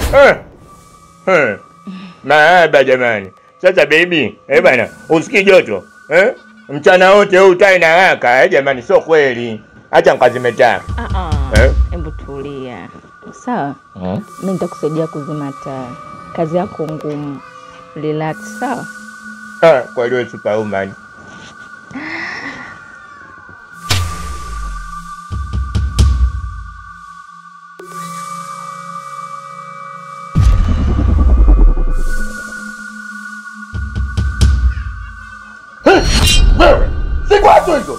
Eh. Eh. Mahaba jamani. Sasa baby, eh bana, usikii joto eh? Mchana wote huu utai na haka eh jamani, sio kweli. Acha nikazime taa. Ah, ah. Eh? Hebu tulia. Sawa, Hmm? mimi nitakusaidia kuzima taa. Kazi yako ngumu. Relax, sawa? Ah, kwa hiyo superwoman. Wewe, si kwazo hizo.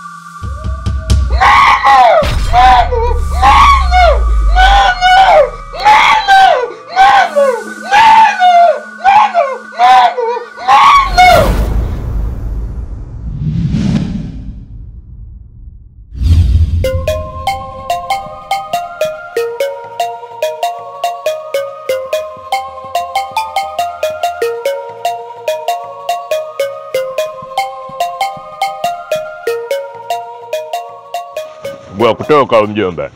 Bwa kutoka huyo mjomba.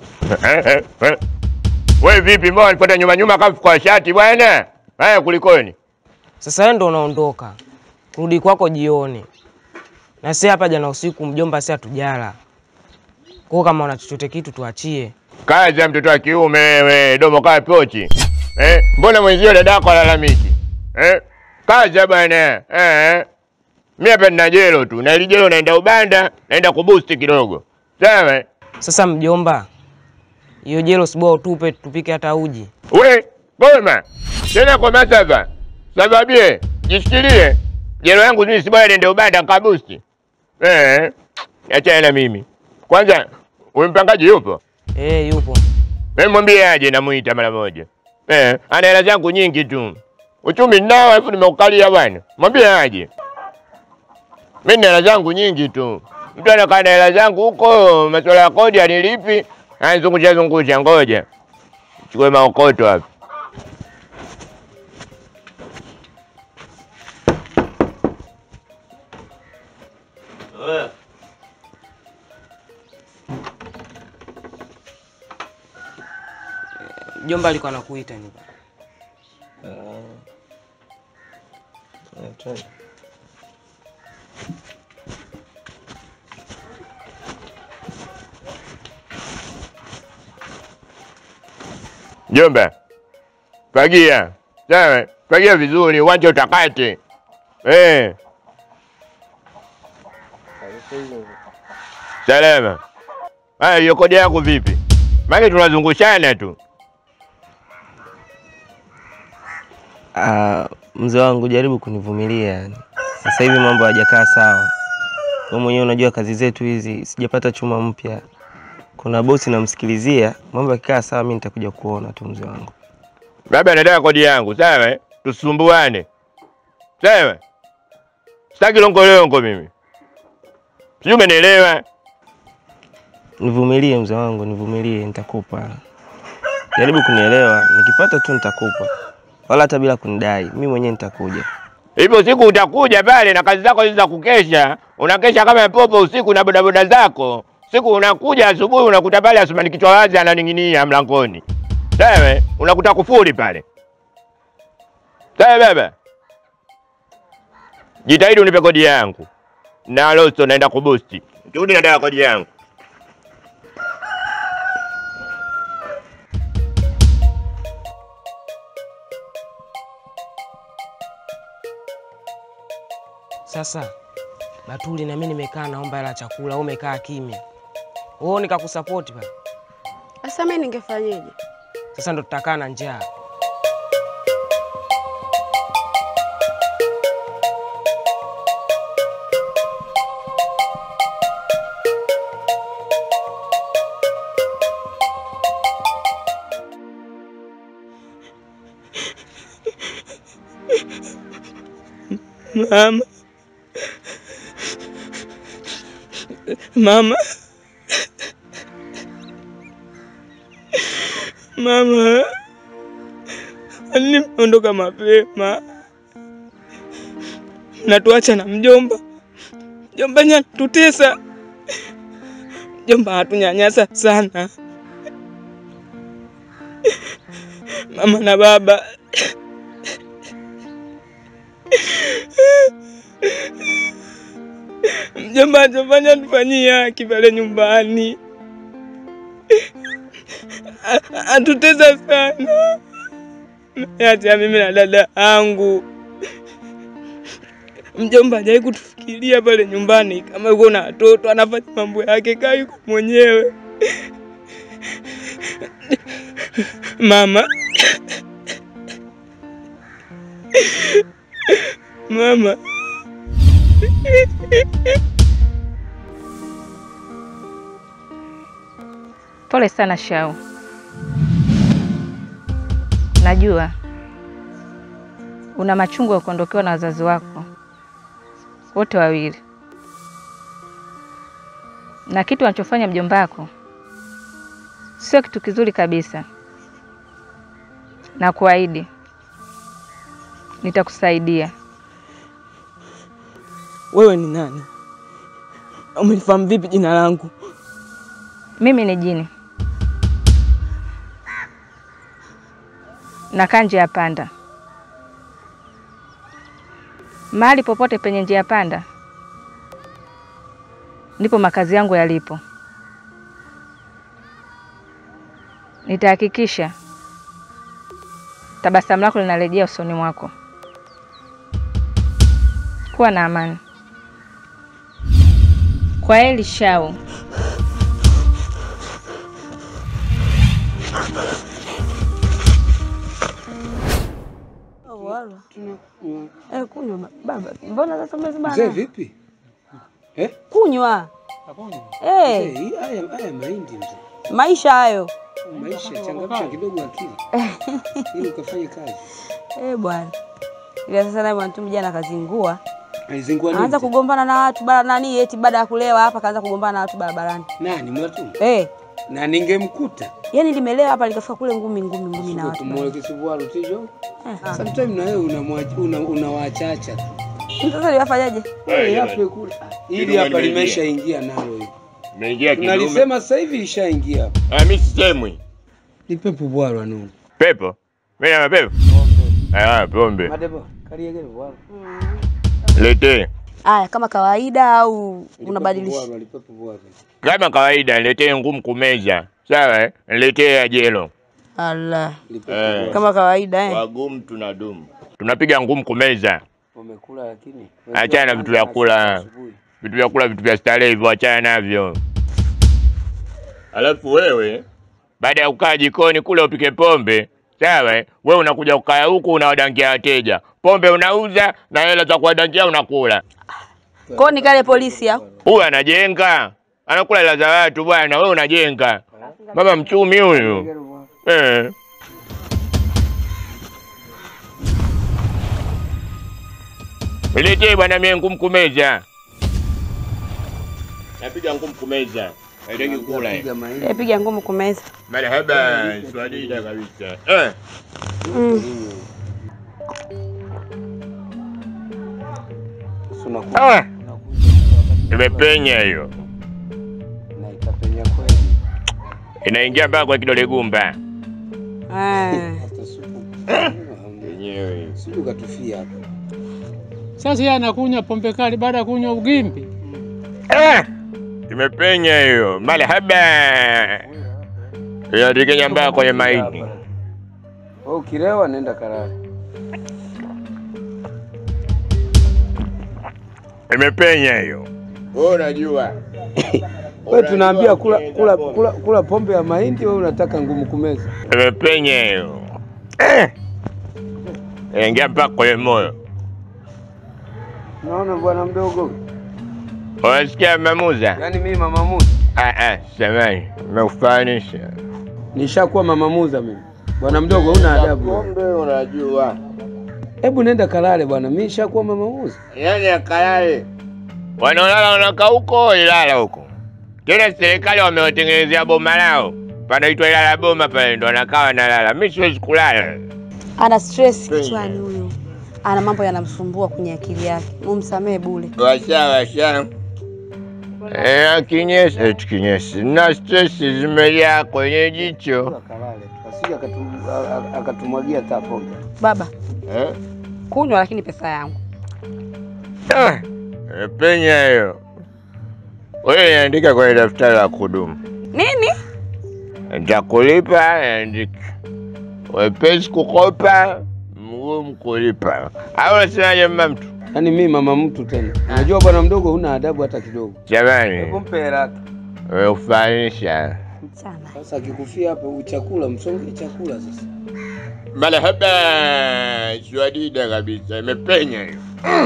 Wewe vipi mbona alipata nyuma nyuma kama kwa shati bwana? Haya kulikoni? Sasa wewe ndo unaondoka, kurudi kwako jioni, na si hapa jana usiku mjomba, si hatujala kwao. Kama una chochote kitu tuachie. Kazi ya mtoto wa kiume wewe, domo kaa pochi. Eh, mbona mwenzio dadako alalamiki? Eh? Kazi ya bwana. Eh. Mimi hapa nina jelo tu. Na ile jelo naenda ubanda, naenda kuboost kidogo. Sawa? Sasa mjomba, hiyo jelo sibwa utupe, tupike hata uji. We, goma. Tena kwa masava. Sababie, jishikilie. Jelo yangu mimi si bwana niende ubanda kabusti. Eh. Acha na mimi. Kwanza, huyu mpangaji yupo? Eh, yupo. Wewe mwambie aje namuita mara moja. Eh, ana hela zangu nyingi tu. Uchumi nao alafu nimeukalia bwana. Mwambie aje. Mimi nina hela zangu nyingi tu. Mtu anakaa na hela zangu huko, masuala ya kodi anilipi, anizungusha zungusha, ngoja. Chukue maokoto hapa. Mjomba alikuwa anakuita ni. Jomba. Fagia. Sawa, fagia vizuri, uwanja utakate. Eh. Salama. Haya, hiyo kodi yako vipi? Maana tunazungushana tu. Ah, mzee wangu jaribu kunivumilia yani. Sasa hivi mambo hayajakaa sawa. Wewe mwenyewe unajua kazi zetu hizi, sijapata chuma mpya. Kuna bosi namsikilizia, mambo yakikaa sawa mimi nitakuja kuona tu mzee wangu. Baba anataka kodi yangu, sawa? eh? Tusumbuane. Sawa? Sitaki longolongo mimi. Sijui umenielewa? Nivumilie mzee wangu, nivumilie nitakupa. Jaribu kunielewa, nikipata tu nitakupa. Wala hata bila kunidai, mimi mwenyewe nitakuja. Hivyo siku utakuja pale na kazi zako hizi za kukesha, unakesha kama popo usiku na bodaboda zako. Siku unakuja asubuhi unakuta pale Asumani kichwa wazi ananing'inia mlangoni. Sawa? Unakuta kufuri pale. Sawa baba? Jitahidi unipe kodi yangu. Na Loso naenda kubusti. Turudi nataka kodi yangu. Sasa Batuli na mimi nimekaa naomba hela chakula, wewe umekaa kimya. Wewe nikakusapoti pale. Sasa mimi ningefanyeje? Sasa ndo tutakaa na njaa. Mama. Mama. Mama. Nimeondoka mapema. Natuacha na mjomba. Mjomba nyatutesa. Mjomba hatunyanyasa sana. mama na baba. Mjomba achofanya tufanyie haki pale nyumbani, A- atutesa sana, acha mimi na dada yangu. Mjomba hajawahi kutufikiria pale nyumbani, kama yuko na watoto anafanya mambo yake kaa yuko mwenyewe. Mama, mama, Pole sana Shau, najua una machungu ya kuondokewa na wazazi wako wote wawili, na kitu anachofanya mjomba wako sio kitu kizuri kabisa, na kuahidi nitakusaidia. wewe ni nani? Umenifahamu vipi jina langu? Mimi ni jini, nakaa njia ya panda. Mahali popote penye njia ya panda ndipo makazi yangu yalipo. Nitahakikisha tabasamu lako linarejea usoni mwako. Kuwa na amani. Kwa heri Shau. Eh, kunywa ba- baba. Mbona sasa Mzee umezibana? vipi? Eh? Kunywa. Mzee, Eh, hii haya haya mahindi mzee. maisha hayo. Maisha changamsha kidogo akili. Ili ukafanye kazi. Eh, bwana. Ila sasa naye bwana tu jana kazingua. Alizingua nini? Anaanza mzee? kugombana na watu bara nani eti baada ya kulewa hapa kaanza kugombana na watu barabarani. Nani mwatu? Eh, Na ningemkuta. yani limelewa hapa likafika kule ngumi ngumi ngumi na watu. Kumwona kisibuaru tijo. Eh, Sometimes na wewe unamwacha una, unawaachacha tu. Sasa liwafanyaje? Wewe hapo kule. Ili Kidume hapa limeingia. limeshaingia nalo hivi. Umeingia kidume. Tunalisema sasa hivi ishaingia hapa. Ah, mimi sisemwi. Ni pepo bwalwa nungu. Pepo. Mimi na mapepo. Ah, pombe. Madebo, kariegele bwalwa. Letee. Aya, kama kawaida au unabadilisha? Bwalwa, lipepo bwalwa. Kama kawaida niletee ngumu kumeza. Sawa eh? Niletee ya jelo. Allah. Lipepo Eh. bwalwa. Kama kawaida eh. Wagumu tunadumu. Tunapiga ngumu kumeza. Wamekula lakini. Achana na vitu vya kula. Asubuhi. Vitu vya kula, vitu vya starehe hivyo achana navyo. Alafu wewe baada ya kukaa jikoni kule upike pombe, sawa eh? Wewe unakuja kukaa huku unawadangia wateja. Pombe unauza na hela za kuwadangia unakula. Kwao ni kale polisi au? Huyu anajenga. Anakula hela za watu bwana, wewe unajenga. Mama mchumi huyu. Eh. Niletee bwana mie ngumu kumeza. Napiga ngumu kumeza. Haitaki kula. eh. Piga mahindi. Eh, piga ngumu kumeza. Marhaba, swadida kabisa. Eh. Mm. Sasa unakuja- Ah, imepenya hiyo. na itapenya kweli. Inaingia mpaka kwa kidole gumba. Eh. Hata supu. Yenyewe. Sijui ukatufia hapa. Sasa yeye anakunywa pombe kali baada ya kunywa ugimbi. Ah, imepenya hiyo. Marhaba. Inatikenya mpaka kwenye maini. Wewe ukilewa nenda karara. Imepenya hiyo. Wewe unajua. Wewe tunaambia kula, kula, kula, kula pombe ya mahindi, wewe unataka ngumu kumeza. Imepenya hiyo. Eh. Inaingia mpaka kwenye moyo. Unaona bwana mdogo, Unasikia mamuza? yaani mimi mama Musa Ah ah, samani. Nimekufanisha. nishakuwa mama Musa mimi. Bwana mdogo, una adabu. Pombe unajua. Hebu nenda kalale bwana, mimi nishakuwa mama Musa. Yaani akalale. Wanaolala wanakaa huko Ilala huko. Tena serikali wamewatengenezea boma lao. Panaitwa Ilala boma pale ndo wanakaa wanalala. Mimi siwezi kulala. Ana stress kichwani huyu. Ana mambo yanamsumbua kwenye akili yake. Mumsamehe bure. Washa washa. Eh, kinyesi, eti kinyesi. Na stress zimejaa kwenye jicho. Kalale tu. asije akatu- a- a- akatumwagia hata pombe. Baba, Eh? kunywa lakini pesa yangu. Ah, Penya hiyo. Wewe andika kwenye daftari la kudumu. Nini? Nitakulipa, andika. Wepesi kukopa, mgumu kulipa. Au unasemaje mama mtu? Yaani mimi mama mtu tena. Unajua bwana mdogo huna adabu hata kidogo. Jamani, mpe hela yake. wewe ufanisha. Mchana. Sasa akikufia hapo chakula, msongee chakula sasa. Marhaba, swadida kabisa, imepenya hiyo.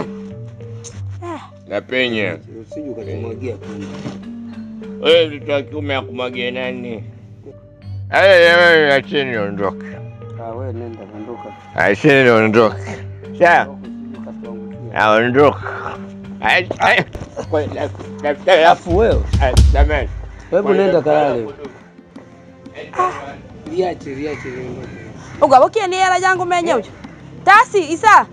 Napenya. Usije ukatumwagia pombe. Wewe mtoto wa kiume akumwagie nani? Aya, jamani, acheni niondoke. Ah, wewe nenda ondoka. Acheni niondoke. Sawa? Aondoka. Ay, ay, kwa- la- daftari la- Alafu wewe, ay, jamani. hebu nenda kalale. Liache, liache liondoke. Ugabokie ni hela jangu menye ucho. Tasi isa.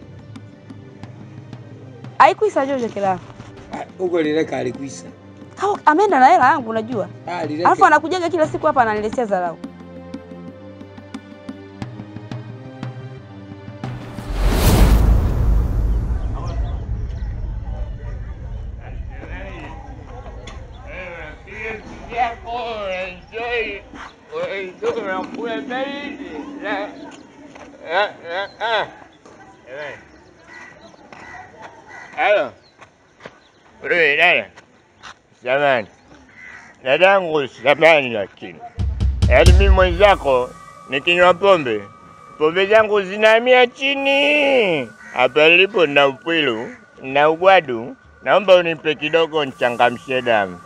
Aikwisa jojo kila. Ah, Huko lileka alikuisa. Kama ameenda na hela yangu unajua. Ah, lileke. Alafu anakujaga kila siku hapa ananiletea dharau. Halo. Wewe dada. Jamani. Dadangu samani lakini. Yaani mimi mwenzako nikinywa pombe. Pombe zangu zinahamia chini. Hapa nilipo na upwilu na ugwadu. Naomba unipe kidogo nichangamshe damu.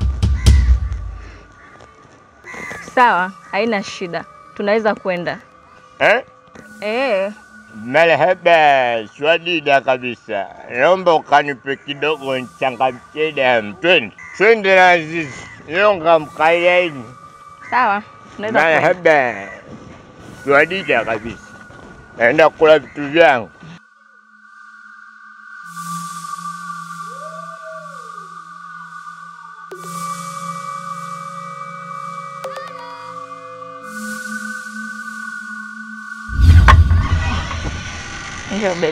Sawa, haina shida, tunaweza kwenda. Eh? Eh, Marhaba, swadida kabisa. Naomba ukanipe kidogo nichangamshe damu. Twende. Twende na Azizi. Nyonga mkalia hivi. sawa, tunaweza kwenda. Marhaba. Swadida kabisa. Naenda kula vitu vyangu. Ndio baby.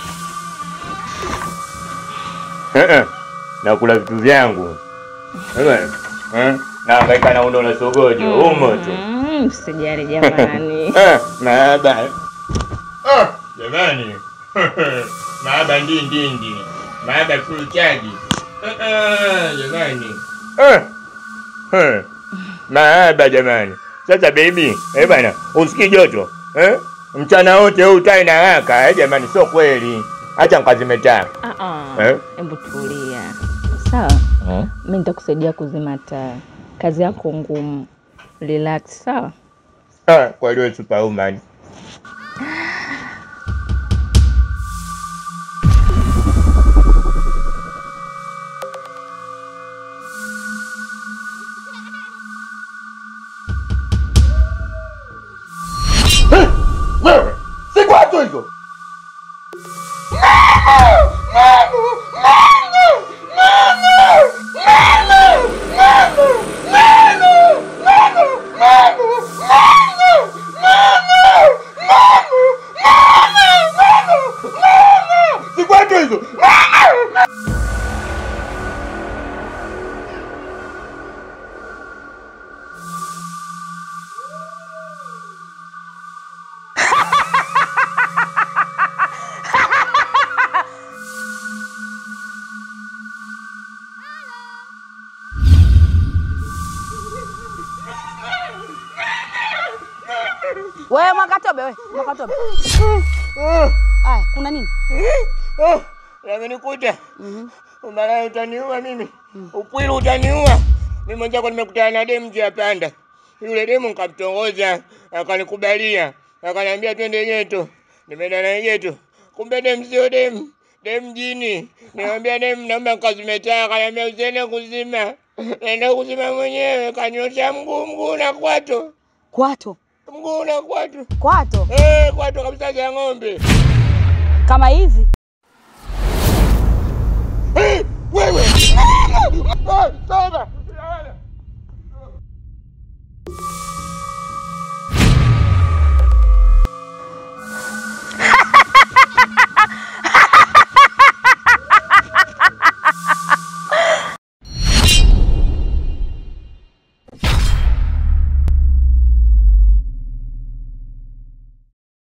Eh, eh. Nakula vitu vyangu. Eh, eh. Nahangaika na undo na sogojo umo tu. Mm, Msijali jamani. Eh, Mahaba. Ah, jamani. Mahaba ndi ndi ndi. Mahaba full charge. Eh, eh, jamani. Eh. Eh. Mahaba jamani. Sasa baby, eh bana, usikii joto? Eh? Mchana wote huu tai na haka, eh jamani, sio kweli. Acha nkazime taa. Ah ah. Eh? Hebu tulia. Sawa, mimi nitakusaidia kuzima taa. Kazi yako ngumu. Relax, sawa? Ah, kwa hiyo superwoman. Wewe, si kwacho hizo. Si kwacho hizo. Wewe Mwakatobe, wewe Mwakatobe. Aya, kuna nini? Oh, yamenikuta. Umalaya utaniua mimi. Upwilu utaniua. Mimi mwenzako nimekutana na demu njia panda. Yule demu nikamtongoza, akanikubalia. Akaniambia twende geto. Nimeenda na geto. Kumbe demu sio demu. Demu jini. Nikamwambia demu naomba nikazime taa. Akaniambia usiende kuzima. Naenda kuzima mwenyewe. Kanyosha mguu mguu na kwato. Kwato. Mguu na kwato. Kwato. Eh, kwato kabisa za ng'ombe. Kama hizi. Wewe! Ah, Toba!